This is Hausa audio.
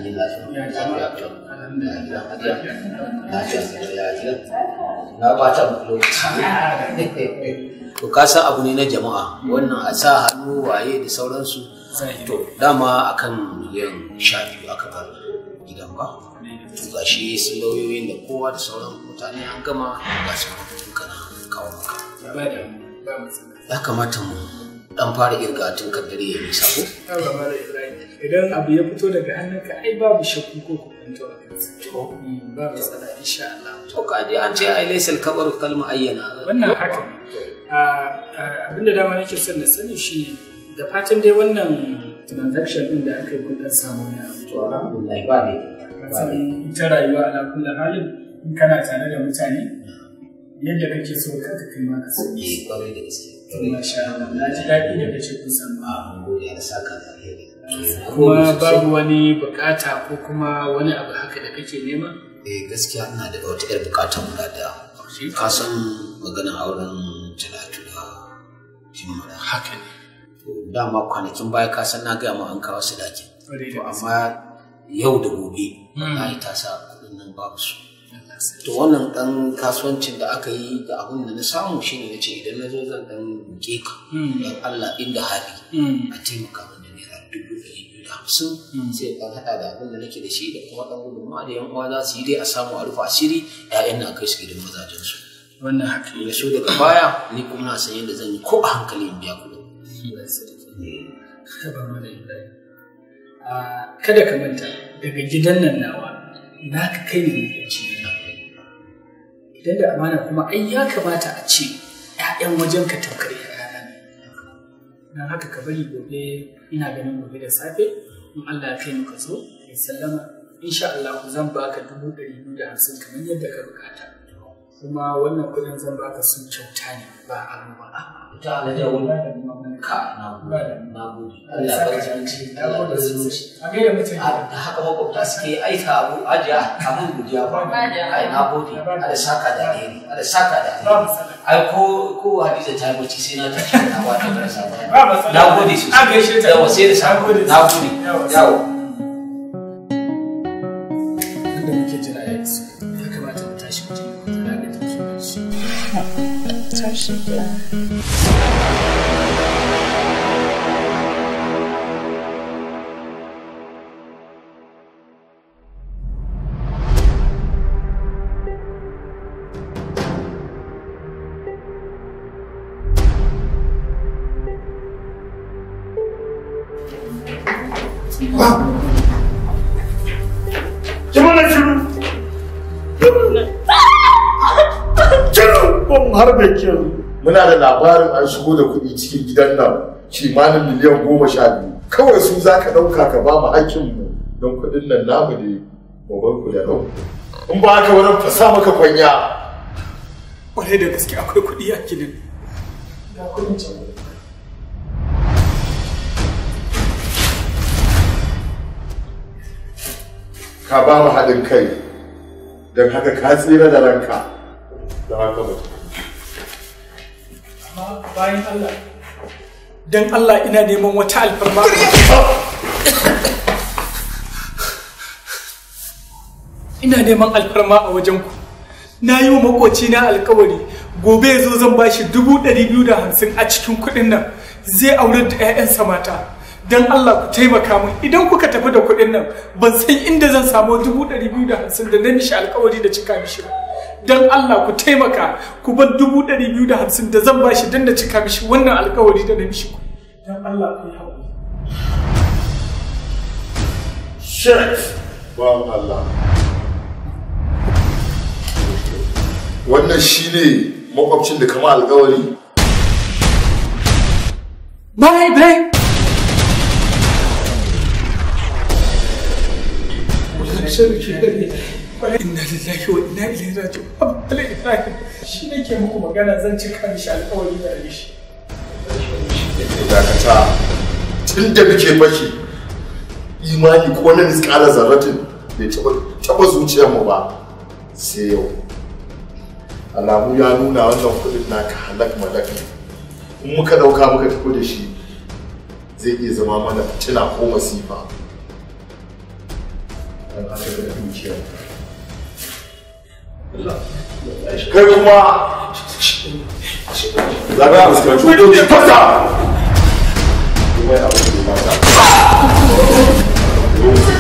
ni lafiya lafiya to alhamdulillah lafiya lafiya lafiya na bata muku lokaci to ka san abu ne na jama'a wannan a sa hannu waye da sauransu to dama akan miliyan sha biyu aka bar gidan ba to ga shi sun lauyoyin da kowa da sauran mutane an gama ga su kana kawo maka ya kamata mu dan fara irga tun kan dare ya nisa ko idan abu ya fito daga hannunka ai babu shakku ko kwanto a kansa ba matsala insha Allah to ka je an ce ai laysal kabaru kalma ayyana wannan haka abinda dama nake son na sani shi da fatan dai wannan transaction din da aka yi kun dan samu ne to alhamdulillah ba ne san ita rayuwa ala kulli halin in kana tare da mutane yadda kake so kanka kai ma ka so eh kwarai da gaske Masha Allah, na ji daɗi da kace kun samu. a mun gode da saka da alheri Kuma babu wani bukata ko kuma wani abu haka da kake nema? eh gaskiya ina da wata yar bukatar guda daya ka san maganar auren talatu da jimmala Haka ne. to dama kwanakin baya ka san na gaya ma an kawo su dakin Kwarai to da gaske. amma yau da gobe wallahi ta sa kuɗin nan babu su to wannan dan kasuwancin da aka yi da abin da na samu shine na ce idan na zo zan dan roƙe ka Mm. dan Allah inda hali Mm. a taimaka min da naira dubu ɗari biyu da hamsin sai dan haɗa da abin da nake da shi da kuma dan gudunmawa da yan uwa za su yi dai a samu a rufe asiri ƴaƴan na kai su gidan mazajen su Wannan haka da su daga baya ni kuma na san yadda zan yi ko a hankali in biya kuɗin Ba ma da Ibrahim. Ah, Kada ka manta daga gidan nan nawa na ka kai ne makwabci na. Idan da amana kuma ai ya kamata a ce ‘ya'yan wajen ka tamkar ‘ya'yana ne. Don haka ka bari gobe ina ganin gobe da safe in Allah ya kai mu ka zo ya sallama insha Allah zan baka dubu ɗari biyu da hamsin kamar yadda ka bukata. Kuma wannan kuɗin zan baka sun kyauta ne ba aro ba. ta alaja wani ka na gode na gode Allah ya bar zumunci Allah ya bar zumunci A gaida mutum. da haka makwabta suke aika abu ajiya abin godiya ba ai na gode ala saka da alheri ala saka da Ba alheri matsala. ai ko ko hadiza ta yi bacci sai na tashi na ba ta barasa ba Ba matsala. na gode sosai A gaishe ta. yawa sai da sa Na gode na gode Yawa. yawa Wanda muke jira ya iso. Ya kamata mu tashi mu je mu kula da jikin shi. Tashi da Jama'a shiru. Shiru ban har da kyau. Muna da labarin an shigo da kuɗi cikin gidan nan kimanin miliyan goma sha biyu. Kawai su za ka ɗauka ka ba mu hakkinmu don kuɗin nan namu ne mu bar ku da nau. In ba haka wani fasa maka kwanya. Kwarai da gaske akwai kuɗi a gidan. Ya kuɗin can. Ka ba mu haɗin kai. Don haka ka tsira da ranka. Don haka mutum. Amma bayan Allah. Dan Allah ina neman wata alfarma. Ina neman alfarma a wajen ku. Na yi wa makoci na alkawari gobe ya zo zan ba shi dubu ɗari biyu da hamsin a cikin kuɗin nan zai aurar da 'ya'yansa mata. Don Allah ku taimaka min idan kuka tafi da kuɗin nan ban san inda zan samu dubu ɗari biyu da hamsin da na mishi alkawari da cika mishi ba. Don Allah ku taimaka ku ban dubu ɗari biyu da hamsin da zan ba shi don na cika mishi wannan alkawari da na mishi. Don Allah ku yi haƙuri. Shit! Bawan Allah. Wannan shi ne makwabcin da kama alkawari? Bye, bye. Inna lillahi wa inna ilaihi raji'un. Abdul Ibrahim shi nake muku magana zan cika mishi alƙawari da mishi. Dakata, tun da muke fashi, imani ko na miskala zarratin bai taɓa zuciyarmu ba sai yau. Alamu ya nuna wannan kuɗin naka halak malak ne. In muka ɗauka muka tafi da shi, zai iya zama mana fitina ko masifa. don haka da dukiyar kai kuma za ka fuskanci hukunci fasa kuma ya abu da mata